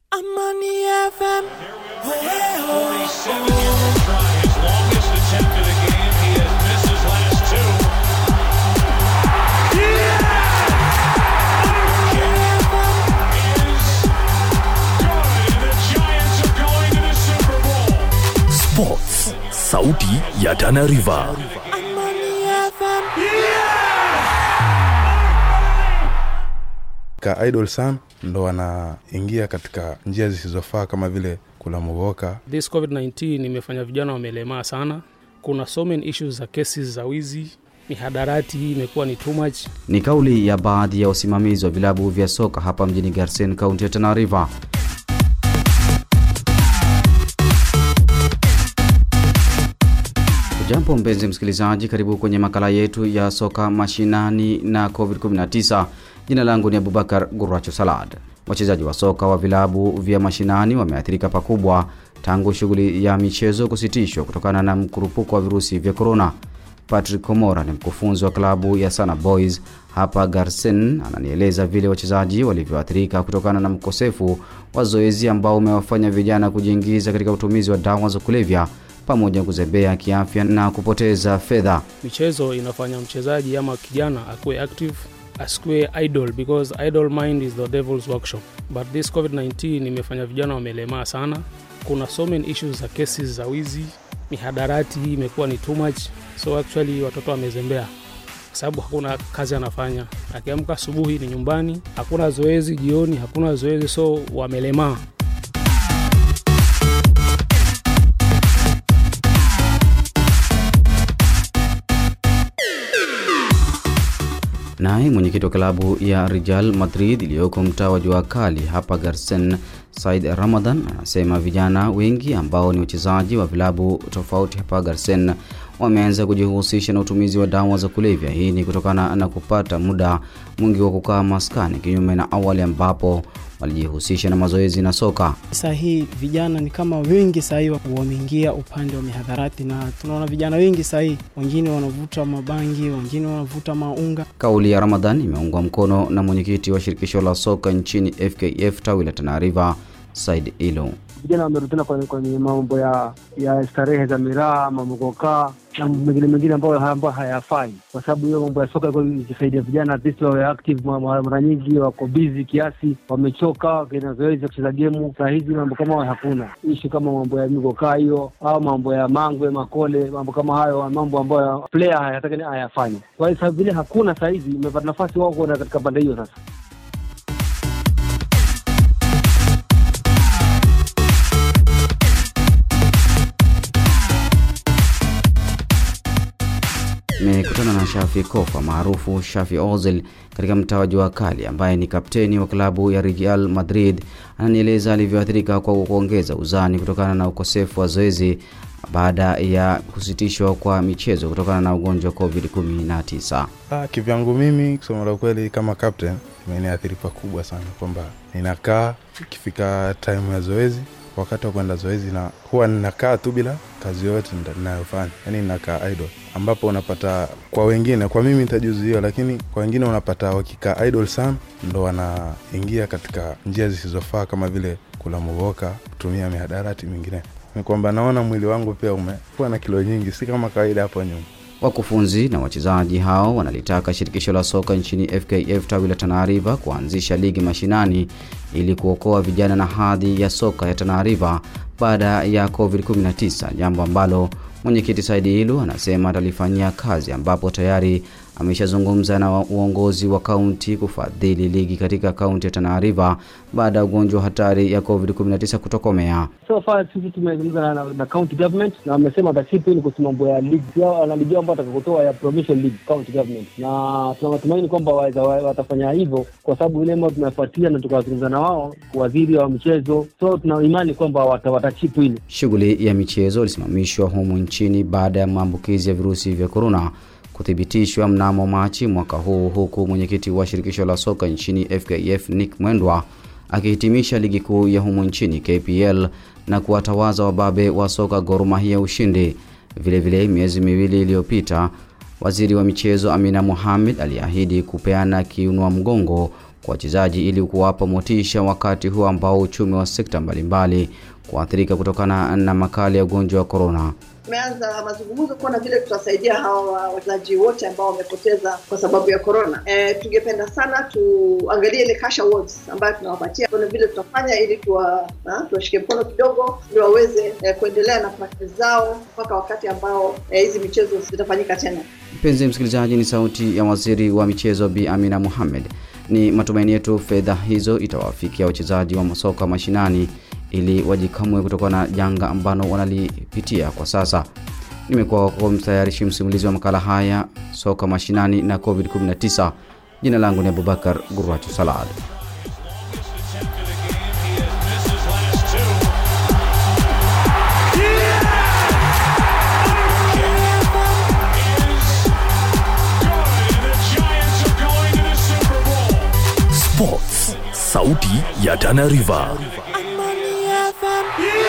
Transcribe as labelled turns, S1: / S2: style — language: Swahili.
S1: Amani FM.
S2: Seven yard try, his longest attempt of the game. He has missed his last two. Is good, and the Giants are going to the Super Bowl.
S3: Sports, sauti ya Tana River.
S1: Amani FM.
S4: ka idol sam ndo wanaingia katika njia zisizofaa kama vile kula mugoka
S5: This COVID-19 imefanya vijana wamelemaa sana. Kuna so many issues za cases za wizi, mihadarati hii imekuwa ni too much.
S6: Ni kauli ya baadhi ya wasimamizi wa vilabu vya soka hapa mjini Garsen, kaunti ya Tana River. Jambo mpenzi msikilizaji, karibu kwenye makala yetu ya soka mashinani na COVID-19. Jina langu ni Abubakar Guracho Salad. Wachezaji wa soka wa vilabu vya mashinani wameathirika pakubwa tangu shughuli ya michezo kusitishwa kutokana na mkurupuko wa virusi vya korona. Patrick Komora ni mkufunzi wa klabu ya Sana Boys hapa Garsen, ananieleza vile wachezaji walivyoathirika kutokana na mkosefu wa zoezi ambao umewafanya vijana kujiingiza katika utumizi wa dawa za kulevya pamoja na kuzembea kiafya na kupoteza fedha.
S5: Michezo inafanya mchezaji ama kijana akuwe active, asikuwe idle because idle mind is the devil's workshop. But this COVID-19 imefanya vijana wamelemaa sana. Kuna so many issues za cases za wizi, mihadarati hii imekuwa ni too much. So actually watoto wamezembea kwa sababu hakuna kazi anafanya. Akiamka asubuhi ni nyumbani, hakuna zoezi, jioni hakuna zoezi, so wamelemaa.
S6: Naye mwenyekiti wa klabu ya Real Madrid iliyoko mtaa wa Jua Kali hapa Garsen, Said Ramadan anasema vijana wengi ambao ni wachezaji wa vilabu tofauti hapa Garsen wameanza kujihusisha na utumizi wa dawa za kulevya. Hii ni kutokana na kupata muda mwingi wa kukaa maskani, kinyume na awali ambapo walijihusisha na mazoezi na soka.
S7: Saa hii vijana ni kama wengi saa hii wameingia upande wa mihadharati, na tunaona vijana wengi saa hii, wengine wanavuta mabangi, wengine wanavuta maunga.
S6: Kauli ya Ramadhan imeungwa mkono na mwenyekiti wa shirikisho la soka nchini FKF tawi la Tana River, Said Ilo.
S8: vijana wamerudina kwenye, kwenye mambo ya ya starehe za miraa, mamogokaa na mengine mengine ambayo ambayo hayafai, kwa sababu hiyo mambo ya soka ilikuwa ikisaidia vijana at least wawe active. ma- ma- Mara nyingi wako busy kiasi, wamechoka, wakina zoezi ya kucheza gemu. Saa hizi mambo kama hayo hakuna, ishu kama mambo ya migokaa hiyo au mambo ya mangwe, makole, mambo kama hayo, mambo ambayo player hayataka hayafanye. Kwa hiyo sasa vile hakuna saa hizi, imepata nafasi wao kuona katika pande hiyo sasa
S6: Nimekutana na Shafi Kofa maarufu Shafi Ozil katika mtaa wa Jua Kali ambaye ni kapteni wa klabu ya Real Madrid. Ananieleza alivyoathirika kwa kuongeza uzani kutokana na ukosefu wa zoezi baada ya kusitishwa kwa michezo kutokana na ugonjwa wa COVID-19.
S4: ah, kivyangu mimi kusema la ukweli kama captain imeniathiri pakubwa sana kwamba ninakaa ikifika time ya zoezi wakati wa kwenda zoezi na huwa ninakaa tu bila kazi yoyote nda- ninayofanya yani ninakaa idle ambapo unapata kwa wengine kwa mimi nitajuziwa lakini kwa wengine unapata wakikaa idle sana ndo wanaingia katika njia zisizofaa kama vile kula mugoka kutumia mihadarati mingine ni kwamba naona mwili wangu pia umekuwa na kilo nyingi si kama kawaida hapo nyuma
S6: Wakufunzi na wachezaji hao wanalitaka shirikisho la soka nchini FKF tawi la Tana River kuanzisha ligi mashinani ili kuokoa vijana na hadhi ya soka ya Tana River baada ya COVID-19, jambo ambalo mwenyekiti Saidi Ilu anasema atalifanyia kazi, ambapo tayari ameshazungumza na wa- uongozi wa kaunti kufadhili ligi katika kaunti ya Tana River baada ya ugonjwa hatari ya COVID-19 kutokomea.
S8: so far sisi tumezungumza na, na, na county government na wamesema watasipu ili kuhusu mambo ya league yao na ligi yao ambayo watakakutoa ya provincial league county government, na tuna matumaini kwamba waweza- wa- watafanya hivyo kwa sababu ile ambayo tumefuatia na tukawazungumza na wao waziri wa michezo, so tuna imani kwamba wata- watachipu hili
S6: Shughuli ya michezo ilisimamishwa humu nchini baada ya maambukizi ya virusi vya korona kuthibitishwa mnamo Machi mwaka huu, huku mwenyekiti wa shirikisho la soka nchini FKF Nick Mwendwa akihitimisha ligi kuu ya humu nchini KPL na kuwatawaza wababe wa soka Gor Mahia ushindi. Vilevile, miezi miwili iliyopita Waziri wa michezo Amina Mohamed aliahidi kupeana kiunwa mgongo kwa wachezaji ili kuwapa motisha wakati huu ambao uchumi wa sekta mbalimbali kuathirika kutokana na makali ya ugonjwa wa korona.
S9: tumeanza mazungumzo kuona vile tutasaidia hawa wachezaji wote ambao wamepoteza kwa sababu ya corona. E, tungependa sana tuangalie ile cash awards ambayo tunawapatia, tuone vile tutafanya ili tuwa, ha, tuwashike mkono kidogo ili waweze e, kuendelea na practice zao mpaka wakati ambao eh, hizi michezo zitafanyika tena.
S6: Mpenzi msikilizaji, ni sauti ya waziri wa michezo Bi Amina Mohamed. Ni matumaini yetu fedha hizo itawafikia wachezaji wa masoka mashinani ili wajikamue kutokana na janga ambalo wanalipitia kwa sasa. Nimekuwa wako mtayarishi msimulizi wa makala haya soka mashinani na COVID-19. Jina langu ni Abubakar Gurwachu Salad.
S3: Sports, sauti ya Tana River.
S1: Amani FM.